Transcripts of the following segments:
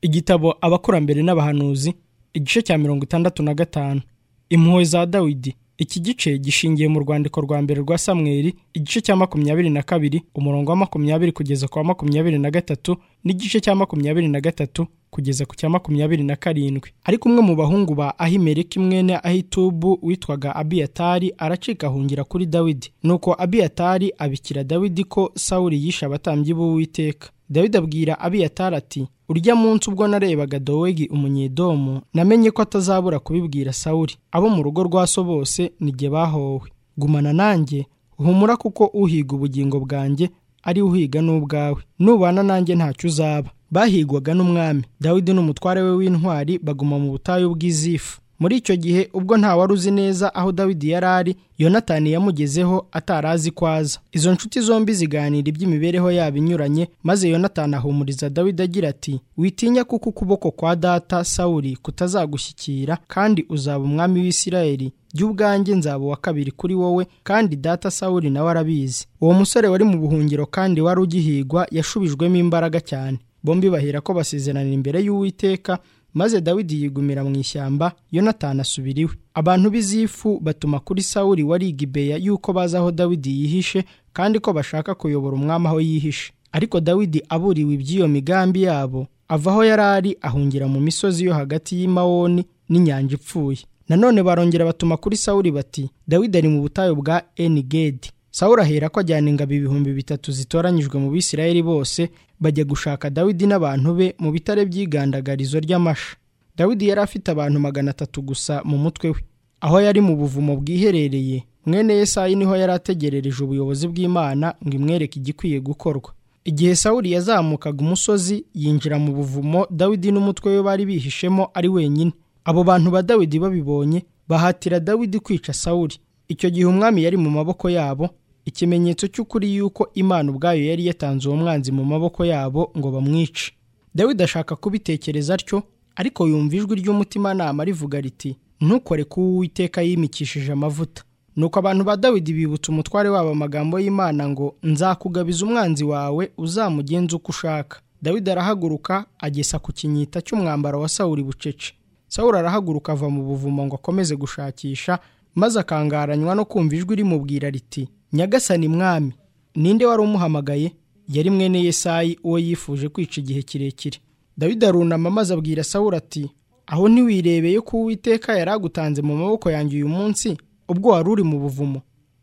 igitabo abakurambere n'abahanuzi igice cya mirongo itandatu na gatanu impuhwe za dawidi iki gice gishingiye mu rwandiko rwa mbere rwa samweri igice cya makumyabiri na kabiri umurongo wa makumyabiri kugeza ku wa makumyabiri na gatatu n'igice cya makumyabiri na gatatu kugeza ku cya makumyabiri na karindwi ariko umwe mu bahungu ba ahimeleki mwene ahitubu witwaga abiyatari aracika ahungira kuri dawidi nuko abiyatari abikira dawidi ko sawuri yishe abatambyi b'uwiteka dawidi abwira abiyatari ati urya munsi ubwo narebaga dowegi umunyedomu namenye ko atazabura kubibwira sawuri abo mu rugo rwa so bose nige bahowe gumana nanjye humura kuko uhiga ubugingo bwanjye ari uhiga n'ubwawe nubana nanjye ntacyo uzaba bahigwaga n'umwami dawidi n'umutware we w'intwari baguma mu butayu bw'izifu muri icyo gihe ubwo nta wari uzi neza aho dawidi yari ari yonatani yamugezeho atarazi ko aza izo nshuti zombi ziganira iby'imibereho yabo inyuranye maze yonatani ahumuriza dawidi agira ati witinya kuko ukuboko kwa data sawuri kutazagushyikira kandi uzaba umwami w'isirayeli jya ubwanjye nzaba uwa kabiri kuri wowe kandi data sawuri nawe arabizi uwo musore wari mu buhungiro kandi wari ugihigwa yashubijwemo imbaraga cyane bombi bahera ko basezeranira imbere y'uwiteka maze dawidi yigumira mu ishyamba yonatani asubira iwe abantu b'izifu batuma kuri sawuri wari gibeya yuko bazi aho dawidi yihishe kandi ko bashaka kuyobora umwami aho yihishe ariko dawidi aburiwe iby'iyo migambi yabo ava aho yari ari ahungira mu misozi yo hagati y'imawoni n'inyanja ipfuye nanone barongera batuma kuri sawuri bati dawidi ari mu butayu bwa enigedi sawuri ahera ko ajyana ingabo ibihumbi bitatu zitoranyijwe mu bisirayeli bose bajya gushaka dawidi n'abantu be mu bitare by'igandagarizo ry'amasha dawidi yari afite abantu magana atatu gusa mu mutwe we aho yari mu buvumo bwiherereye mwene yesayi niho yari ategerereje ubuyobozi bw'imana ngo imwereke igikwiye gukorwa igihe sawuri yazamukaga umusozi yinjira mu buvumo dawidi n'umutwe we bari bihishemo ari wenyine abo bantu ba dawidi babibonye bahatira dawidi kwica sawuri icyo gihe umwami yari mu maboko yabo ikimenyetso cy'ukuri yuko imana ubwayo yari yatanze uwo mwanzi mu maboko yabo ngo bamwice dawidi ashaka kubitekereza atyo ariko yumva ijwi ry'umutimanama rivuga riti ntukore ku uwiteka yimikishije amavuta nuko abantu ba dawidi bibutsa umutware wabo amagambo y'imana ngo nzakugabiza umwanzi wawe uzamugenza uko ushaka dawidi arahaguruka agesa ku kinyita cy'umwambaro wa sawuri bucece sawuri arahaguruka ava mu buvumo ngo akomeze gushakisha maze akangaranywa no kumva ijwi rimubwira riti nyagasani mwami ninde wari umuhamagaye yari mwene yesayi uwo yifuje kwica igihe kirekire dawidi arunama maze abwira sawuri ati aho ntiwirebeye ko uwiteka yari agutanze mu maboko yanjye uyu munsi ubwo wari uri mu buvumo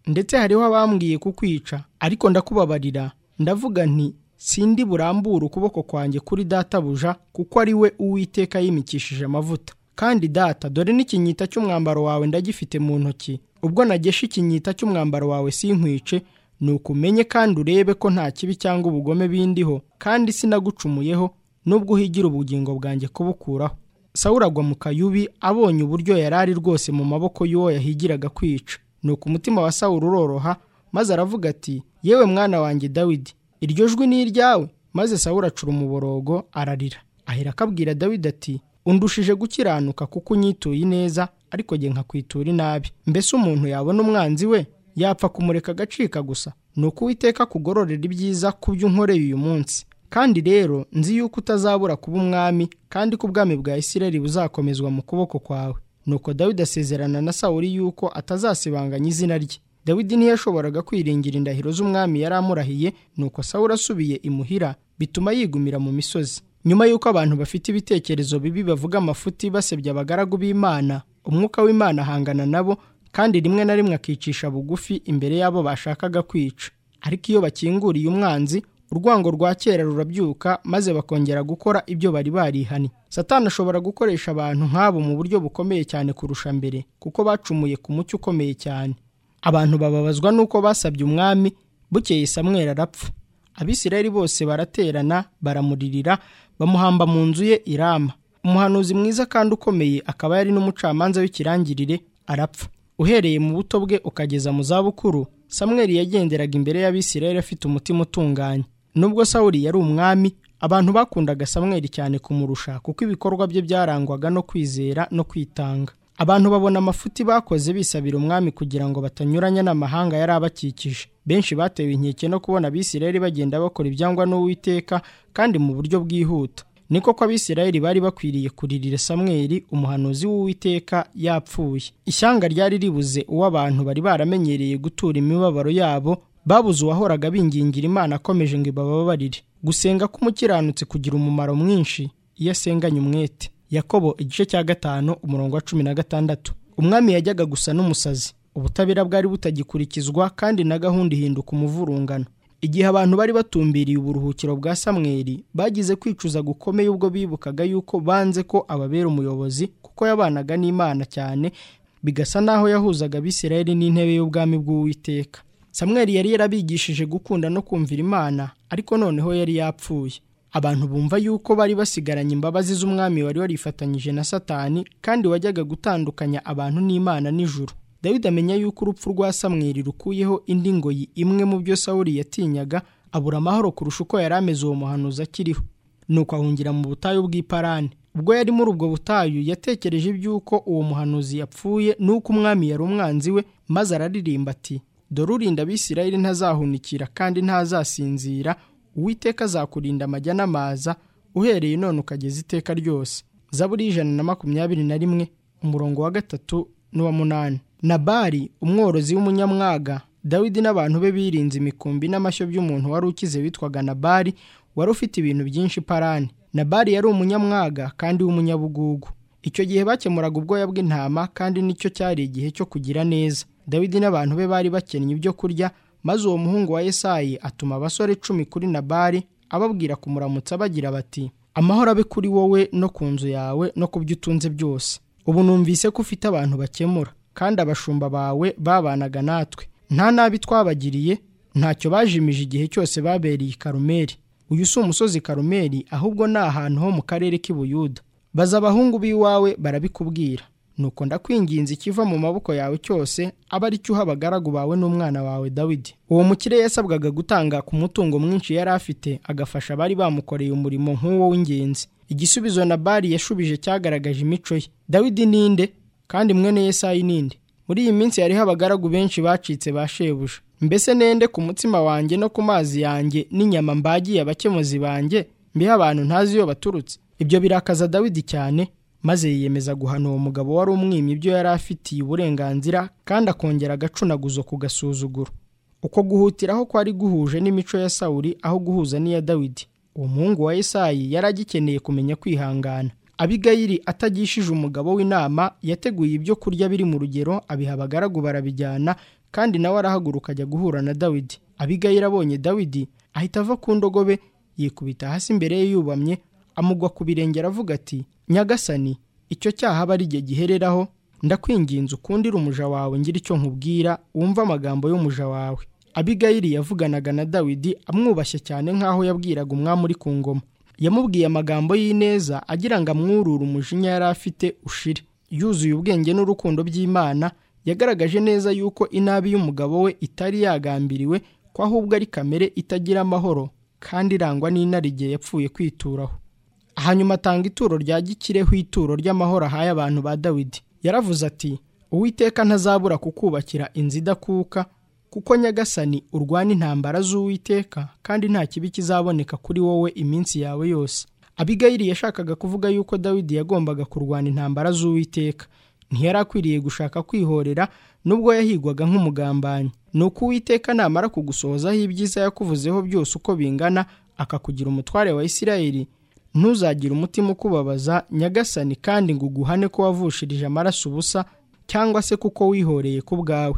ndetse hariho abambwiye kukwica ariko ndakubabarira ndavuga nti sindi burambure ukuboko kwanjye kuri databuja kuko ari we uwiteka yimikishije amavuta kandi data dore n'ikinyita cy'umwambaro wawe ndagifite mu ntoki ubwo nagesha ikinyita cy'umwambaro wawe sinkwice ni ukumenye kandi urebe ko nta kibi cyangwa ubugome bindiho kandi sinagucumuyeho nubwo uhigira ubugingo bwanjye kubukuraho sawura agwa mu kayubi abonye uburyo yari ari rwose mu maboko y'uwo yahigiraga kwica ni umutima wa sawura uroroha maze aravuga ati yewe mwana wanjye dawidi iryo jwi ni iryawe maze sawura acura umuborogo ararira ahera akabwira dawidi ati undushije gukiranuka kuko unyituye neza ariko jye nkakwitura inabi mbese umuntu yabona umwanzi we yapfa kumureka agacika gusa ni uko uwiteka kugororera ibyiza ku byo unkoreye uyu munsi kandi rero nzi yuko utazabura kuba umwami kandi ko ubwami bwa isirayeli buzakomezwa mu kuboko kwawe nuko dawidi asezerana na sawuri yuko atazasibanganya izina rye dawidi ntiyashoboraga kwiringira indahiro z'umwami yari amurahiye nuko sawuri asubiye imuhira bituma yigumira mu misozi nyuma y'uko abantu bafite ibitekerezo bibi bavuga amafuti basebya abagaragu b'imana umwuka w'imana ahangana nabo kandi rimwe na rimwe akicisha bugufi imbere y'abo bashakaga kwica ariko iyo bakinguriye umwanzi urwango rwa kera rurabyuka maze bakongera gukora ibyo bari barihanye satani ashobora gukoresha abantu nk'abo mu buryo bukomeye cyane kurusha mbere kuko bacumuye ku mucyo ukomeye cyane abantu bababazwa n'uko basabye umwami bukeye samwera arapfa abisirayeli bose baraterana baramuririra bamuhamba mu nzu ye irama umuhanuzi mwiza kandi ukomeye akaba yari n'umucamanza w'ikirangirire arapfa uhereye mu buto bwe ukageza mu zabukuru samweri yagenderaga imbere y'abisirayeli afite umutima utunganye nubwo sawuri yari umwami abantu bakundaga samweri cyane kumurusha kuko ibikorwa bye byarangwaga no kwizera no kwitanga abantu babona amafuti bakoze bisabira umwami kugira ngo batanyuranya n'amahanga yari abakikije benshi batewe inkeke no kubona abisirayeli bagenda bakora ibyangwa n'uwiteka kandi mu buryo bwihuta niko ko abisirayeli bari bakwiriye kuririra samweli umuhanuzi w'uwiteka yapfuye ishyanga ryari ribuze uwo abantu bari baramenyereye gutura imibabaro yabo babuze uwahoraga bingingira imana akomeje ngo ibababarire gusenga k'umukiranutsi kugira umumaro mwinshi iyo asenganye umwete yakobo igice cya gatanu umurongo wa cumi na gatandatu umwami yajyaga gusa n'umusazi ubutabera bwari butagikurikizwa kandi na gahunda ihinduka umuvurungano igihe abantu bari batumbiriye uburuhukiro bwa samweri bagize kwicuza gukomeye ubwo bibukaga yuko banze ko ababera umuyobozi kuko yabanaga n'imana cyane bigasa n'aho yahuzaga abisirayeli n'intebe y'ubwami bw'uwiteka samweri yari yarabigishije gukunda no kumvira imana ariko noneho yari yapfuye abantu bumva yuko bari basigaranye imbabazi z'umwami wari warifatanyije na satani kandi wajyaga gutandukanya abantu n'imana nijoro dawidi amenya yuko urupfu rwa samweri rukuyeho indi ngoyi imwe mu byo sawuri yatinyaga abura amahoro kurusha uko yari ameze uwo muhanuzi akiriho nuko ahungira mu butayu bw'iparani ubwo yari muri ubwo butayu yatekereje iby'uko uwo muhanuzi yapfuye n'uko umwami yari umwanzi we maze araririmba ati dore urinda abisirayeli ntazahunikira kandi ntazasinzira uwiteka azakurinda amajya n'amaza uhereye none ukageza iteka ryose zaburi y'ijana na makumyabiri na rimwe umurongo wa gatatu n'uwa munani nabari umworozi w'umunyamwaga dawidi n'abantu be birinze imikumbi n'amashyo by'umuntu wari ukize witwaga nabari wari ufite ibintu byinshi parani nabari yari umunyamwaga kandi w'umunyabugugu icyo gihe bakemuraga ubwoya bw'intama kandi nicyo cyari igihe cyo kugira neza dawidi n'abantu be bari bakennye ibyo kurya maze uwo muhungu wa esayi atuma abasore cumi kuri nabari ababwira kumuramutsa bagira bati amahoro abe kuri wowe no ku nzu yawe no ku byo utunze byose ubu numvise ko ufite abantu bakemura kandi abashumba bawe babanaga natwe nta nabi twabagiriye ntacyo bajimije igihe cyose babereye i karumeri uyu si umusozi karumeri ahubwo ni ahantu ho mu karere k'i buyuda baza abahungu b'iwawe barabikubwira nuko ndakwinginze ikiva mu maboko yawe cyose aba ari cyo uha abagaragu bawe n'umwana wawe dawidi uwo mukire yasabwaga gutanga ku mutungo mwinshi yari afite agafasha abari bamukoreye umurimo nk'uwo w'ingenzi igisubizo na bari yashubije cyagaragaje imico ye dawidi ninde kandi mwene Yesayi ninde muri iyi minsi hariho abagaragu benshi bacitse ba shebuja mbese nende ku mutsima wanjye no ku mazi yanjye n'inyama mbagiye abakemuzi banjye mbiha abantu ntazi iyo baturutse ibyo birakaza dawidi cyane maze yiyemeza guhana uwo mugabo wari umwimye ibyo yari afitiye uburenganzira kandi akongera agacunaguzo ku gasuzuguro uko guhutiraho kwari guhuje n'imico ya sawuri aho guhuza n'iya dawidi uwo muhungu wa Yesayi yari agikeneye kumenya kwihangana abigayiri atagishije umugabo w'inama yateguye ibyo kurya biri mu rugero abiha abagaragu barabijyana kandi nawe arahaguruka ajya guhura na dawidi abigayiri abonye dawidi ahita ava ku ndogobe yikubita hasi imbere ye yubamye amugwa ku birenge aravuga ati nyagasani icyo cyaha aba ari igihe gihereraho ndakwinginze ukundire umuja wawe ngira icyo nkubwira wumve amagambo y'umuja wawe abigayiri yavuganaga na dawidi amwubashye cyane nk'aho yabwiraga umwami uri ku ngoma yamubwiye amagambo y'ineza agira ngo amwurure umujinya yari afite ushire yuzuye ubwenge n'urukundo by'imana yagaragaje neza yuko inabi y'umugabo we itari yagambiriwe ko ahubwo ari kamere itagira amahoro kandi irangwa n'inarige yapfuye kwituraho hanyuma atanga ituro rya gikireho ituro ry'amahoro ahaye abantu ba dawidi yaravuze ati uwiteka ntazabura kukubakira inzu idakuka kuko nyagasani urwana intambara z'uwiteka kandi nta kibi kizaboneka kuri wowe iminsi yawe yose abigayiri yashakaga kuvuga yuko dawidi yagombaga kurwana intambara z'uwiteka ntiyari akwiriye gushaka kwihorera nubwo yahigwaga nk'umugambanyi ni uko uwiteka namara kugusohozaho ibyiza yakuvuzeho byose uko bingana akakugira umutware wa isirayeli ntuzagire umutima ukubabaza nyagasani kandi ngo uguhane ko wavushirije amaraso ubusa cyangwa se kuko wihoreye ku bwawe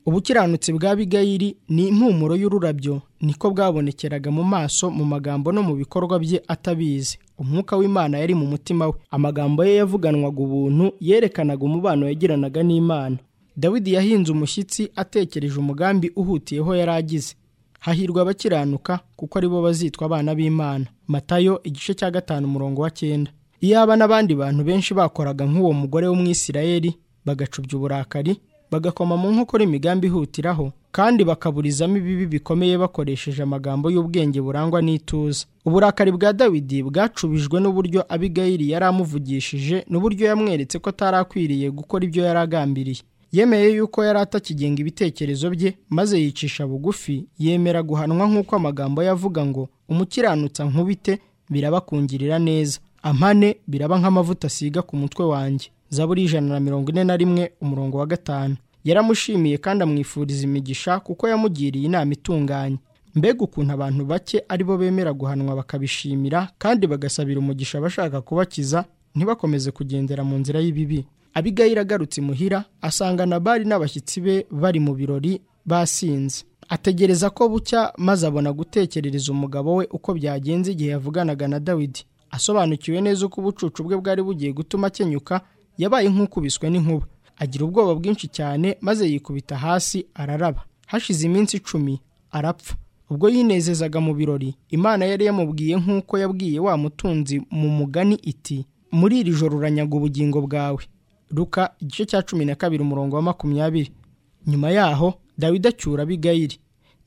ubukiranutsi bwa bigayiri ni impumuro y'ururabyo niko bwabonekeraga mu maso mu magambo no mu bikorwa bye atabizi umwuka w'imana yari mu mutima we amagambo ye yavuganwaga ubuntu yerekanaga umubano yagiranaga n'imana dawidi yahinze umushyitsi atekereje umugambi uhutiyeho yari agize hahirwa abakiranuka kuko aribo bazitwa abana b'imana matayo igice cya gatanu umurongo wa cyenda iyaba n'abandi bantu benshi bakoraga nk'uwo mugore w'umwisirayeli bagacubya uburakari bagakoma mu nkokora imigambi ihutiraho kandi bakaburizamo ibibi bikomeye bakoresheje amagambo y'ubwenge burangwa n'ituza uburakari bwa dawidi bwacubijwe n'uburyo abigayiri yari amuvugishije n'uburyo yamweretse ko atari akwiriye gukora ibyo yari agambiriye yemeye yuko yari atakigenga ibitekerezo bye maze yicisha bugufi yemera guhanwa nk'uko amagambo yavuga ngo umukiranutsa nkubite birabakungirira neza amane biraba nk'amavuta asiga ku mutwe wanjye zaburi y'ijana na mirongo ine na rimwe umurongo wa gatanu yaramushimiye kandi amwifuriza imigisha kuko yamugiriye inama itunganye mbega ukuntu abantu bake ari bo bemera guhanwa bakabishimira kandi bagasabira umugisha abashaka kubakiza ntibakomeze kugendera mu nzira y'ibibi abigayira agarutse imuhira asanga nabari n'abashyitsi be bari mu birori basinze ategereza ko bucya maze abona gutekerereza umugabo we uko byagenze igihe yavuganaga na dawidi asobanukiwe neza uko ubucucu bwe bwari bugiye gutuma akenyuka yabaye nk'ukubiswe n'inkuba agira ubwoba bwinshi cyane maze yikubita hasi araraba hashize iminsi icumi arapfa ubwo yinezezaga mu birori imana yari yamubwiye nk'uko yabwiye wa mutunzi mu mugani iti muri iri joro uranyaga ubugingo bwawe ruka igice cya cumi na kabiri umurongo wa makumyabiri nyuma yaho dawidi acyura abigayiri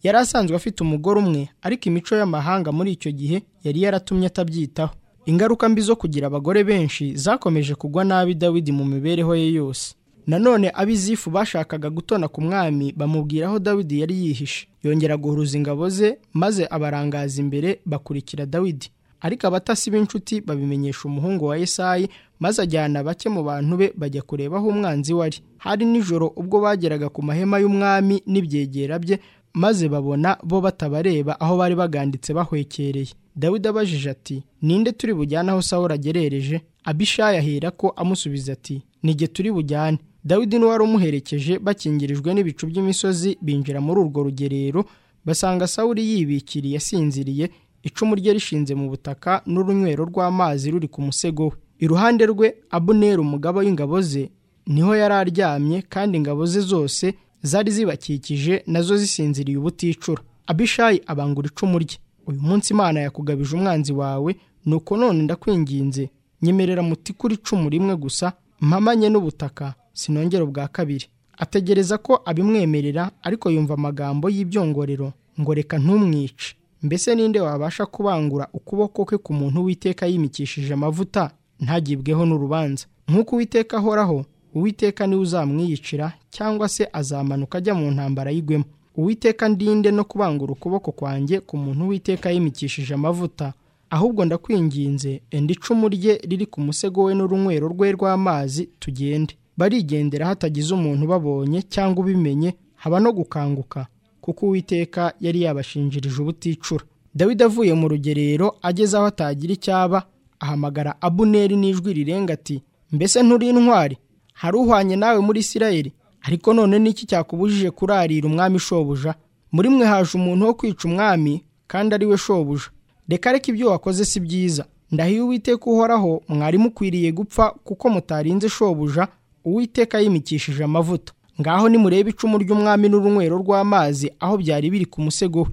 yari asanzwe afite umugore umwe ariko imico y'amahanga muri icyo gihe yari yaratumye atabyitaho ingaruka mbi zo kugira abagore benshi zakomeje kugwa nabi dawidi mu mibereho ye yose nanone abizifu bashakaga gutona ku mwami bamubwira aho dawidi yari yihishe yongera guhuruza ingabo ze maze abarangaza imbere bakurikira dawidi ariko abatasi b'inshuti babimenyesha umuhungu wa esayi maze ajyana bake mu bantu be bajya kureba aho umwanzi we ari hari nijoro ubwo bageraga ku mahema y'umwami n'ibyegera bye maze babona bo batabareba aho bari baganditse bahwekereye dawidi abajije ati ninde turi bujyane aho sawuli agerereje abishayi ahera ko amusubiza ati nige turi bujyane dawidi n'uwari umuherekeje bakingirijwe n'ibicu by'imisozi binjira muri urwo rugerero basanga sawuli yibikiriye asinziriye icumu rye rishinze mu butaka n'urunywero rw'amazi ruri ku musego we iruhande rwe abuneri umugabo w'ingabo ze niho yari aryamye kandi ingabo ze zose zari zibakikije nazo zisinziriye ubuticura abishayi abangura icumu rye uyu munsi imana yakugabije umwanzi wawe nuko none ndakwinginze nyemerera muti kuri icumu rimwe gusa mpamanye n'ubutaka sinongera ubwa kabiri ategereza ko abimwemerera ariko yumva amagambo y'ibyongorero ngo reka ntumwice mbese ninde wabasha kubangura ukuboko kwe ku muntu w'iteka yimikishije amavuta ntagibweho n'urubanza nk'uko uwiteka ahoraho uwiteka niwe uzamwiyicira cyangwa se azamanuka ajya mu ntambara yigwemo uwiteka ndinde no kubangura ukuboko kwanjye ku muntu witeka yimikishije amavuta ahubwo ndakwinginze enda icumu rye riri ku musego we n'urunywero rwe rw'amazi tugende barigendera hatagize umuntu babonye cyangwa ubimenye haba no gukanguka kuko uwiteka yari yabashinjirije ubuticura dawidi avuye mu rugerero ageze aho atagira icyaba ahamagara abuneri n'ijwi rirenga ati mbese nturi intwari hari uhwanye nawe muri isirayeli ariko none n'iki cyakubujije kurarira umwami shobuja muri mwe haje umuntu wo kwica umwami kandi ari we shobuja reka reka ibyo wakoze si byiza ndahiye uwiteka uhoraho mwari mukwiriye gupfa kuko mutarinze shobuja uwiteka yimikishije amavuta ngaho nimurebe icumu ry'umwami n'urunywero rw'amazi aho byari biri ku musego we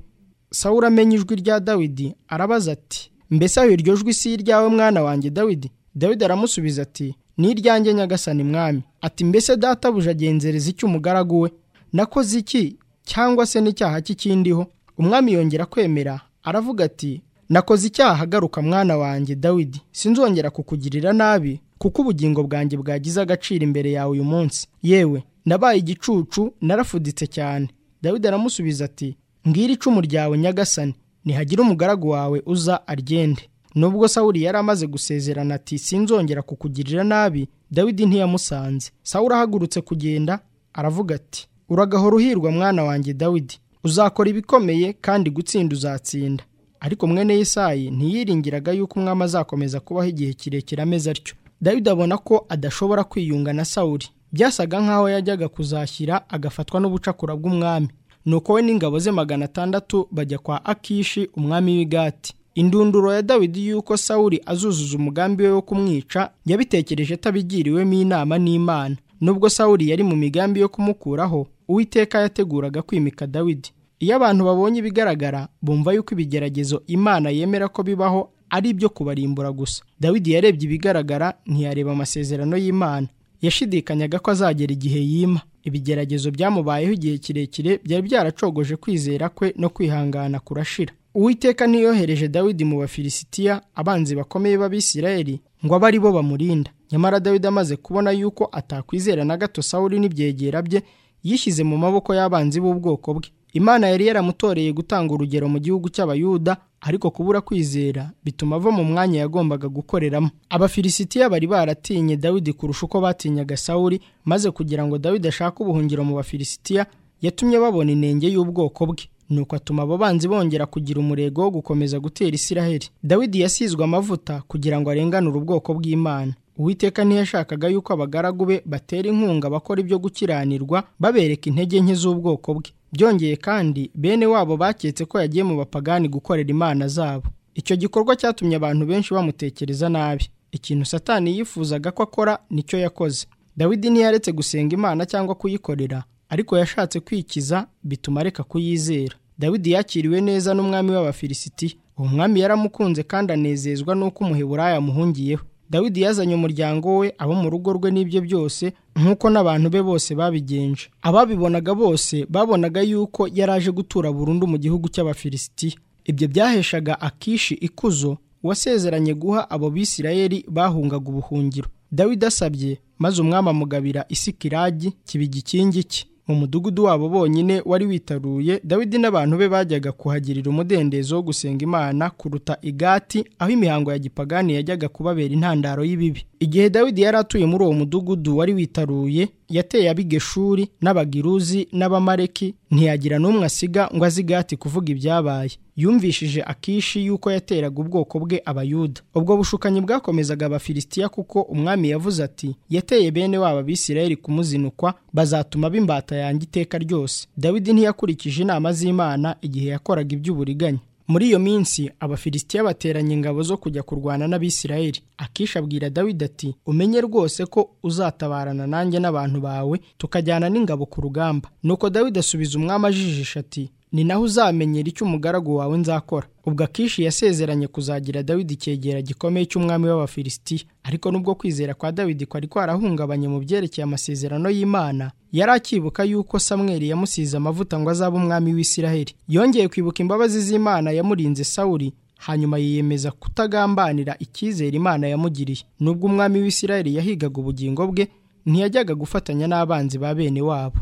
sawura amenya ijwi rya dawidi arabaza ati mbese aho iryo jwi si iryawe mwana wanjye dawidi dawidi aramusubiza ati ni iryanjye nyagasani mwami ati mbese databuja agenzereza icyo umugaragu we nakoze iki cyangwa se n'icyaha cy'ikindiho umwami yongera kwemera aravuga ati nakoze icyaha agaruka mwana wanjye dawidi sinzongera kukugirira nabi kuko ubugingo bwanjye bwagize agaciro imbere yawe uyu munsi yewe nabaye igicucu narafuditse cyane dawidi aramusubiza ati mbwira icumu ryawe nyagasani ntihagira umugaragu wawe uza aryende nubwo sawuli yari amaze gusezerana ati sinzongera kukugirira nabi dawidi ntiyamusanze sawuli ahagurutse kugenda aravuga ati uragahora uhirwa mwana wanjye dawidi uzakora ibikomeye kandi gutsinda uzatsinda ariko mwene Yesayi ntiyiringiraga yuko umwami azakomeza kubaho igihe kirekire ameze atyo dawidi abona ko adashobora kwiyunga na sawuli byasaga nk'aho yajyaga kuzashyira agafatwa n'ubucakura bw'umwami nuko we n'ingabo ze magana atandatu bajya kwa akishi umwami w'igati indunduro ya dawidi y'uko sawuli azuzuza umugambi we wo kumwica yabitekereje atabigiriwemo inama n'imana nubwo sawuli yari mu migambi yo kumukuraho uwiteka yateguraga kwimika dawidi iyo abantu babonye ibigaragara bumva yuko ibigeragezo imana yemera ko bibaho ari ibyo kubarimbura gusa dawidi yarebye ibigaragara ntiyareba amasezerano y'imana yashidikanyaga ko azagera igihe yima ibigeragezo byamubayeho igihe kirekire byari byaracogoje kwizera kwe no kwihangana kurashira uwiteka ntiyohereje dawidi mu bafilisitiya abanzi bakomeye b'abisirayeli ngo abe ari bo bamurinda nyamara dawidi amaze kubona yuko atakwizera na gato sawuli n'ibyegera bye yishyize mu maboko y'abanzi b'ubwoko bwe imana yari yaramutoreye gutanga urugero mu gihugu cy'abayuda ariko kubura kwizera bituma ava mu mwanya yagombaga gukoreramo abafilisitiya bari baratinye dawidi kurusha uko batinyaga sawuli maze kugira ngo dawidi ashake ubuhungiro mu bafilisitiya yatumye babona inenge y'ubwoko bwe nuko atuma abo banzi bongera kugira umurego wo gukomeza gutera isiraheli dawidi yasizwe amavuta kugira ngo arenganure ubwoko bw'imana uwiteka ntiyashakaga yuko abagaragu be batera inkunga abakora ibyo gukiranirwa babereka intege nke z'ubwoko bwe byongeye kandi bene wabo baketse ko yagiye mu bapagani gukorera imana zabo icyo gikorwa cyatumye abantu benshi bamutekereza nabi ikintu satani yifuzaga ko akora nicyo yakoze dawidi ntiyaretse gusenga imana cyangwa kuyikorera ariko yashatse kwikiza bituma areka kuyizera dawidi yakiriwe neza n'umwami w'abafilisitiya uwo mwami yaramukunze kandi anezezwa n'uko umuheburaya amuhungiyeho dawidi yazanye umuryango we abo mu rugo rwe n'ibye byose nk'uko n'abantu be bose babigenje ababibonaga bose babonaga yuko yari aje gutura burundu mu gihugu cy'abafilisitiya ibyo byaheshaga akishi ikuzo wasezeranye guha abo bisirayeli bahungaga ubuhungiro dawidi asabye maze umwami amugabira isikiragi kibigikingi cye mu mudugudu wabo bonyine wari witaruye dawidi n'abantu be bajyaga kuhagirira umudendezo wo gusenga imana kuruta igati aho imihango ya gipagani yajyaga kubabera intandaro y'ibibi igihe dawidi yari atuye muri uwo mudugudu wari witaruye yateye abigeshuri n'abagiruzi n'abamareki ntiyagira n'umwe asiga ngo azi igati kuvuga ibyabaye yumvishije akishi yuko yateraga ubwoko bwe abayuda ubwo bushukanyi bwakomezaga abafilisitiya kuko umwami yavuze ati yateye bene wabo abisirayeli kumuzinukwa bazatuma b'imbata yanjye iteka ryose dawidi ntiyakurikije inama z'imana igihe yakoraga iby'uburiganya muri iyo minsi abafilisitiya bateranye ingabo zo kujya kurwana n'abisirayeli akishi abwira dawidi ati umenye rwose ko uzatabarana nanjye n'abantu bawe tukajyana n'ingabo ku rugamba nuko dawidi asubiza umwami ajijisha ati ni naho uzamenyera icyo umugaragu wawe nzakora ubwo akishi yasezeranye kuzagira dawidi icyegera gikomeye cy'umwami w'abafilisitiya ariko nubwo kwizera kwa dawidi kwari kwarahungabanye mu byerekeye amasezerano y'imana yari akibuka yuko samweli yamusize amavuta ngo azabe umwami w'isiraheli yongeye kwibuka imbabazi z'imana yamurinze sawuri hanyuma yiyemeza kutagambanira icyizere imana yamugiriye nubwo umwami w'isiraheli yahigaga ubugingo bwe ntiyajyaga gufatanya n'abanzi ba bene wabo